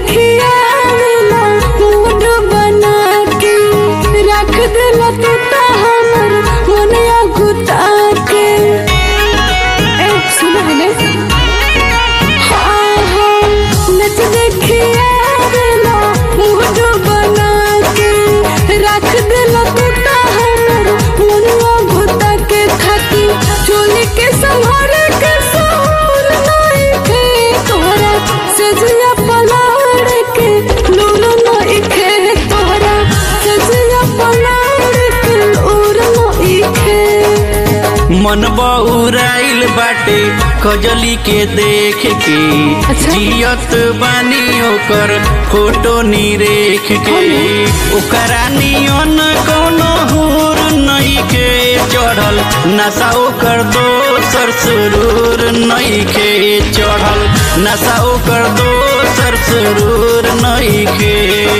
देखिया मिला मूड बना के रख दिला तू ता हमर मोनिया गुता के ए सुन हने हाँ हाँ नच देखिया मिला मूड बना के रख दिला तू ता हमर मोनिया गुता के खाती चोली के संभाल के सहूर नहीं थे तोहरा सजिया पलाड़ के लूर नहीं खे तोहरा सजिया पलाड़ के लूर नहीं खे मन बउराइल बाटे कजली के देख के अच्छा। जियत बानी ओकर फोटो निरेख के ओकरा नियन कोनो हुर नहीं के चढ़ल नशा ओकर दोसर सुरूर नहीं के चढ़ल नशा ओकर दोसर सुरूर नहीं के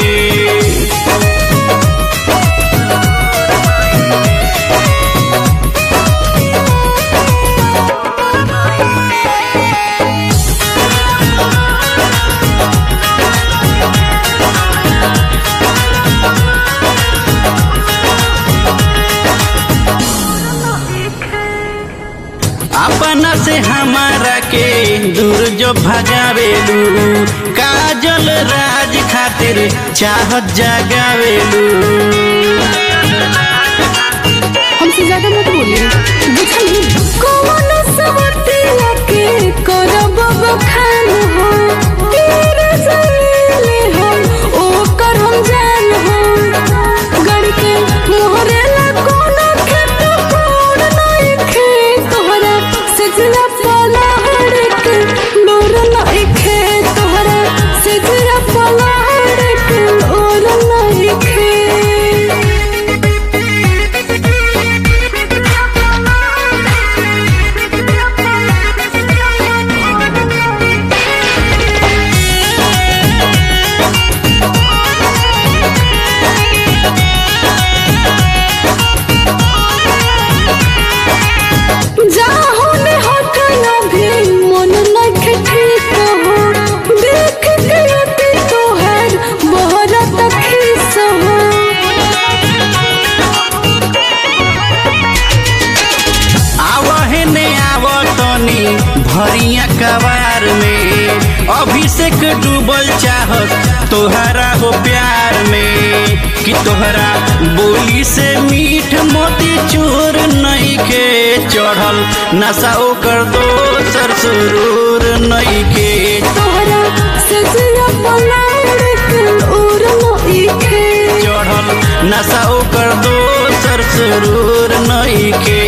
अपना से हमारा के दूर जो भगावेलू काजल राज खातिर चाहत जगावेलू हमसे ज्यादा मत बोलिए बुझली कौन सवतिया के करब बखान हो तेरे जलीले हो ओकर हम जान हो गड़ के मोहरे ला कोनो खेत कोड़ नहीं खे तोहरा सजना पलाड़ के लोर नहीं खे तोहरा सजना पलाड़ के लोर नहीं खे जाहो ने हटना भी मन लगे ठीक हो देख के अति तोहर बहुत खीस हो आवहे ने आवतनी भरिया कबार में अभिषेक डूबल चाहत तोहरा हो प्यार में कि तोहरा बोली से मीठ मोती चूर नहीं के चढ़ल नशा ओकर दोसर सुरूर नहीं के तोहरा सजिया पलाड़ के और नहीं खे चढ़ल नशा ओकर दोसर सुरूर नहीं के